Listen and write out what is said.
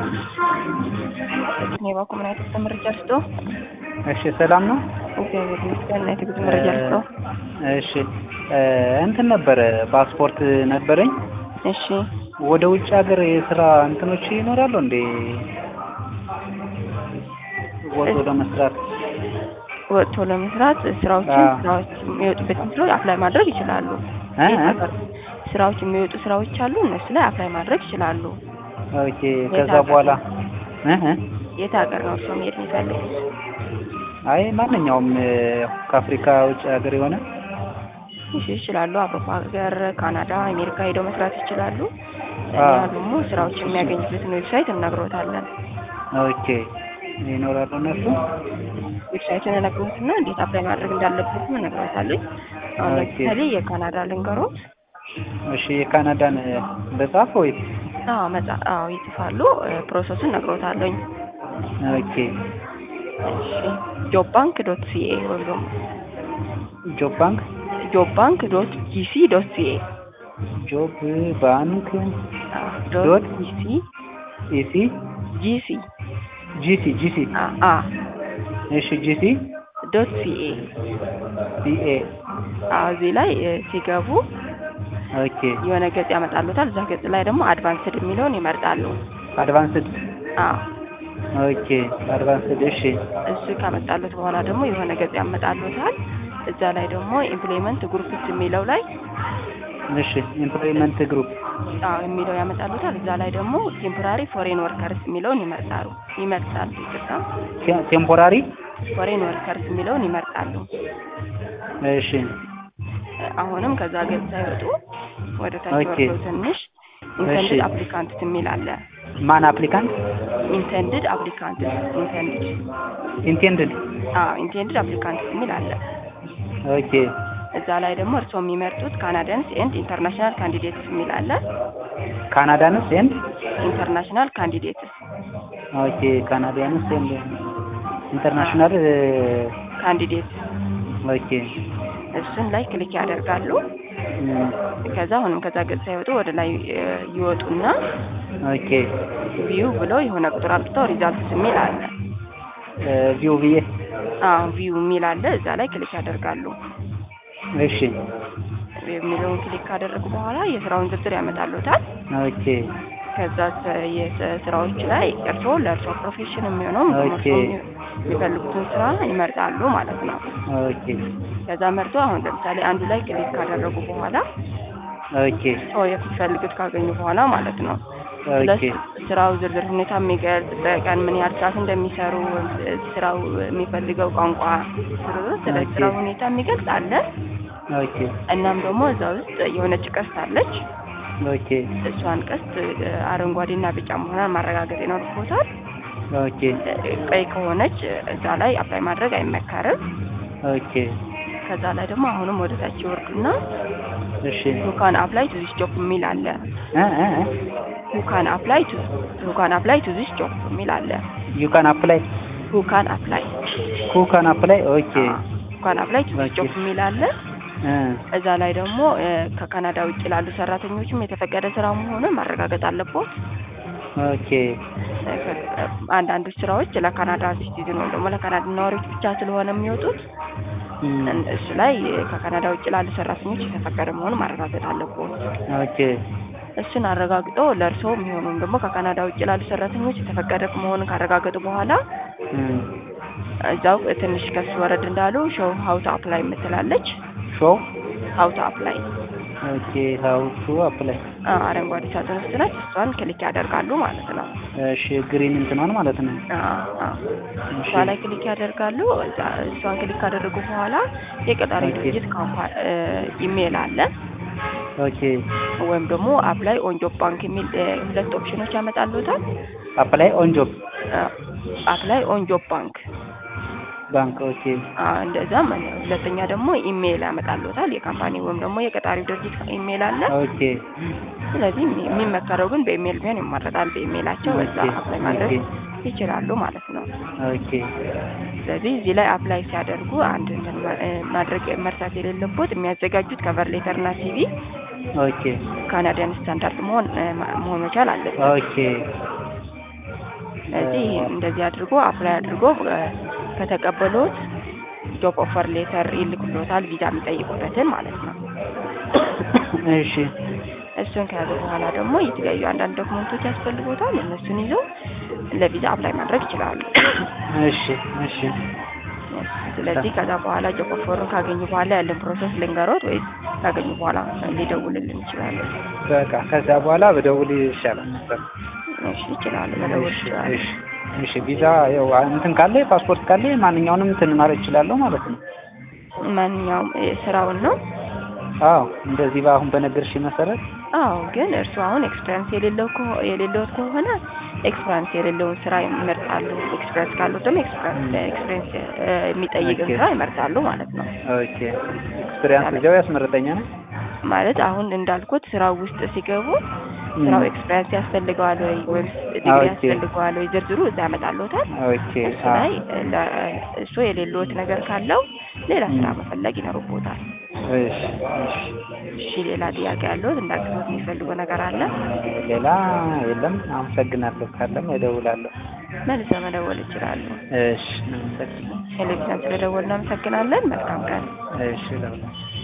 እኔ ባኩ ምን አይነት መረጃ ልስጦ? እሺ ሰላም ነው። እግዚአብሔር ይመስገን። እና የትጉት መረጃ ልስጦ? እሺ እንትን ነበረ ፓስፖርት ነበረኝ። እሺ ወደ ውጭ ሀገር የስራ እንትኖች ይኖራሉ እንዴ? ወጥቶ ለመስራት ወጥቶ ለመስራት ስራዎችን አዎ። ስራዎች የሚወጡበትን ስራዎች አፕላይ ማድረግ ይችላሉ። እ? የት ሀገር ስራዎች የሚወጡ ስራዎች አሉ። እነሱ ላይ አፕላይ ማድረግ ይችላሉ። ኦኬ። ከዛ ሀገር? በኋላ እ እ? የት ሀገር ነው እርስዎ መሄድ የሚፈልጉት? አይ ማንኛውም እ፣ ከአፍሪካ ውጭ ሀገር የሆነ እሺ ይችላሉ። አውሮፓ ሀገር፣ ካናዳ፣ አሜሪካ ሄደው መስራት ይችላሉ። አዎ። እኛ ደግሞ ስራዎችን የሚያገኙበትን ዌብሳይት እነግሮታለን። ኦኬ ይኖራሉ እነሱ። ዌብሳይቱን እነግሮትና እንዴት አፕላይ ማድረግ እንዳለበትም እነግሮታለኝ። አሁን ኦኬ። ለምሳሌ የካናዳ ልንገሮት። እሺ የካናዳን በጻፍ ወይስ? አዎ መጻ አዎ ይጽፋሉ። ፕሮሰሱን እነግሮታለኝ። ኦኬ እሺ ጆብ ባንክ ዶት ሲኤ ወይም ደግሞ ጆብ ባንክ ጆብ ባንክ ዶት ጂሲ ዶት ሲኤ ጆብ ባንክ ዶት ዶት ጂሲ ኢሲ ጂሲ ጂሲ ጂሲ አ እሺ ጂሲ ዶት ሲኤ ሲኤ አዎ እዚህ ላይ እ፣ ሲገቡ ኦኬ የሆነ ገጽ ያመጣሉታል። እዛ ገጽ ላይ ደግሞ አድቫንስድ የሚለውን ይመርጣሉ። አድቫንስድ አዎ ኦኬ አድቫንስድ እሺ እሱ ካመጣሉት በኋላ ደግሞ የሆነ ገጽ ያመጣሉታል። እዛ ላይ ደግሞ ኢምፕሎይመንት ግሩፕስ የሚለው ላይ እሺ ኤምፕሎይመንት ግሩፕ አዎ የሚለው ያመጣሉታል። እዛ ላይ ደግሞ ቴምፖራሪ ፎሬን ወርከርስ የሚለውን ይመርጣሉ ይመርጣሉ። ይቅርታ ቴምፖራሪ ፎሬን ወርከርስ የሚለውን ይመርጣሉ። እሺ አሁንም ከዛ ገጽ ሳይወጡ ወደ ታች ኦኬ። ወርዶ ትንሽ ኢንተንድድ እሺ። አፕሊካንትስ የሚል አለ። ማን አፕሊካንት ኢንተንድድ አፕሊካንትስ ኢንተንድድ ኢንቴንድድ አዎ ኢንቴንድድ አፕሊካንትስ የሚል አለ። ኦኬ እዛ ላይ ደግሞ እርስዎ የሚመርጡት ካናዳንስ ኤንድ ኢንተርናሽናል ካንዲዴትስ የሚል አለ። ካናዳንስ ኤንድ ኢንተርናሽናል ካንዲዴትስ ኦኬ ካናዲያንስ ኤንድ ኢንተርናሽናል ካንዲዴትስ ኦኬ እሱን ላይ ክሊክ ያደርጋሉ። እም፣ ከዛ አሁንም ከዛ ገጽ ሳይወጡ ወደ ላይ እ፣ ይወጡና ኦኬ ቪው ብለው የሆነ ቁጥር አምጥተው ሪዛልትስ የሚል አለ። ቪው ብዬ አዎ ቪው የሚል አለ። እዛ ላይ ክሊክ ያደርጋሉ። እሺ የሚለውን ክሊክ ካደረጉ በኋላ የስራውን ዝርዝር ያመጣሉታል። ኦኬ ከዛ ስ- የስ- ስራዎች ላይ እርስዎ ለእርስዎ ፕሮፌሽን የሚሆነው ኦኬ። የሚፈልጉትን ስራ ይመርጣሉ ማለት ነው። ኦኬ ከዛ መርጦ አሁን ለምሳሌ አንዱ ላይ ክሊክ ካደረጉ በኋላ ኦኬ ሰው የሚፈልጉት ካገኙ በኋላ ማለት ነው ስለ ኦኬ ስራው ዝርዝር ሁኔታ የሚገልጽ በቀን ምን ያህል ሰዓት እንደሚሰሩ ስራው የሚፈልገው ቋንቋ ስለ- ስለ ኦኬ። ስራው ሁኔታ የሚገልጽ አለ። ኦኬ እናም ደግሞ እዛ ውስጥ የሆነች ቀስት አለች። ኦኬ እሷን ቀስት እ፣ አረንጓዴና ቢጫ መሆኗን ማረጋገጥ ይኖርቦታል። ኦኬ እ፣ ቀይ ከሆነች እዛ ላይ አፕላይ ማድረግ አይመከርም። ኦኬ ከዛ ላይ ደግሞ አሁንም ወደ ታች ይወርዱና እሺ ሁካን አፕላይ ቱ ዚስ ጆብ የሚል አለ። እ እ ሁካን አፕላይ ቱ ሁካን አፕላይ ቱ ዚስ ጆብ የሚል አለ። ዩ ካን አፕላይ ሁካን አፕላይ ሁ ካን አፕላይ ኦኬ ሁካን አፕላይ ቱ ዚስ ኦኬ። ጆብ የሚል አለ። እ እዛ ላይ ደግሞ እ፣ ከካናዳ ውጭ ላሉ ሰራተኞችም የተፈቀደ ስራ መሆኑን ማረጋገጥ አለቦት። ኦኬ እ፣ ከ- አንዳንዶች ስራዎች ለካናዳ ሲቲዝን ወይም ደግሞ ለካናዳ ነዋሪዎች ብቻ ስለሆነ የሚወጡት እም፣ እን- እሱ ላይ እ፣ ከካናዳ ውጭ ላሉ ሰራተኞች የተፈቀደ መሆኑን ማረጋገጥ አለቦት። ኦኬ እሱን አረጋግጦ ለእርስዎ የሚሆኑም ደግሞ ከካናዳ ውጭ ላሉ ሰራተኞች የተፈቀደ መሆኑን ካረጋገጡ በኋላ እም፣ እዛው ትንሽ ከፍ ወረድ እንዳሉ ሾው ሀውት አፕላይ የምትላለች ሾው ሀውት አፕላይ ኦኬ ሀው ቱ አፕላይ አረንጓዴ ሳጥን ውስጥ ነች። እሷን ክሊክ ያደርጋሉ ማለት ነው። እሺ ግሪን እንትኗን ማለት ነው አዎ፣ አዎ። እሺ እሷ ላይ ክሊክ ያደርጋሉ። እዛ- እሷን ክሊክ ካደረጉ በኋላ የቀጣሪ ኦኬ። ድርጅት ካምፓ ኢሜል አለ ኦኬ ወይም ደግሞ አፕላይ ኦን ጆብ ባንክ የሚል እ፣ ሁለት ኦፕሽኖች ያመጣሉታል። አፕላይ ኦን ጆብ አፕላይ ኦን ጆብ ባንክ ባንክ ኦኬ አዎ፣ እንደዛም ሁለተኛ ደግሞ ኢሜይል ያመጣሉታል። የካምፓኒ ወይም ደግሞ የቀጣሪው ድርጅት ኢሜይል አለ። ኦኬ ስለዚህ የሚ- የሚመከረው ግን በኢሜይል ቢሆን ይመረጣል። በኢሜይላቸው በዛ ኦኬ፣ አፕላይ ማድረግ ኦኬ። ይችላሉ ማለት ነው። ኦኬ ስለዚህ እዚህ ላይ አፕላይ ሲያደርጉ አንድ እንትን ማ- እ ማድረግ መርሳት የሌለቦት የሚያዘጋጁት ከቨር ሌተር እና ሲቪ ኦኬ ካናዲያን ስታንዳርድ መሆን እ ማ- መሆን መቻል አለበት። ኦኬ ስለዚህ ይሄን እንደዚህ አድርጎ አፕላይ አድርጎ እ፣ ከተቀበሉት ጆብ ኦፈር ሌተር ይልኩሎታል ቪዛ የሚጠይቁበትን ማለት ነው። እሺ እሱን ከያዘ በኋላ ደግሞ የተለያዩ አንዳንድ ዶክመንቶች ያስፈልጎታል። እነሱን ይዘው ለቪዛ አፕላይ ማድረግ ይችላሉ። እሺ እሺ ስለዚህ ከዛ በኋላ ጆብ ኦፈሩን ካገኙ በኋላ ያለን ፕሮሰስ ልንገሮት ወይስ ካገኙ በኋላ ሊደውልልን ይችላሉ? በቃ ከዛ በኋላ በደውል ይሻላል ነበር። እሺ ይችላሉ፣ መደወል እሺ ይችላሉ። እሺ እሺ ቪዛ ያው እንትን ካለ ፓስፖርት ካለ ማንኛውንም እንትን ማለት እችላለሁ ማለት ነው። ማንኛውም እ፣ ስራውን ነው አዎ እንደዚህ በአሁን በነገርሽ መሰረት አዎ ግን እርሱ አሁን ኤክስፒሪያንስ የሌለው ከሆ- የሌለውት ከሆነ ኤክስፒሪያንስ የሌለውን ስራ ይመርጣሉ። ኤክስፒሪያንስ ካለው ደግሞ ኤክስፒሪያንስ ኤክስፒሪያንስ እ፣ የሚጠይቅን ኦኬ። ስራ ይመርጣሉ ማለት ነው። ኦኬ ኤክስፒሪያንስ እዚያው ያስመረጠኛል። ማለት አሁን እንዳልኩት ስራው ውስጥ ሲገቡ ስራው ኤክስፒሪያንስ ያስፈልገዋል ወይ ወይም ዲግሪ ኦኬ። ያስፈልገዋል ወይ ዝርዝሩ እዛ ያመጣልዎታል። ኦኬ እሱ አዎ ላይ ለ- እሱ የሌለዎት ነገር ካለው ሌላ ስራ መፈለግ ይኖርቦታል። እሺ እሺ እሺ ሌላ ጥያቄ ያለዎት እንዳግዞት የሚፈልጉ ነገር አለ? ሌላ የለም። አመሰግናለሁ። ካለም እደውላለሁ። መልሰው መደወል ይችላሉ። እሺ አመሰግናለሁ። ቴሌቪዥን ስለደወልን እናመሰግናለን። መልካም ቀን። እሺ እደውላለሁ።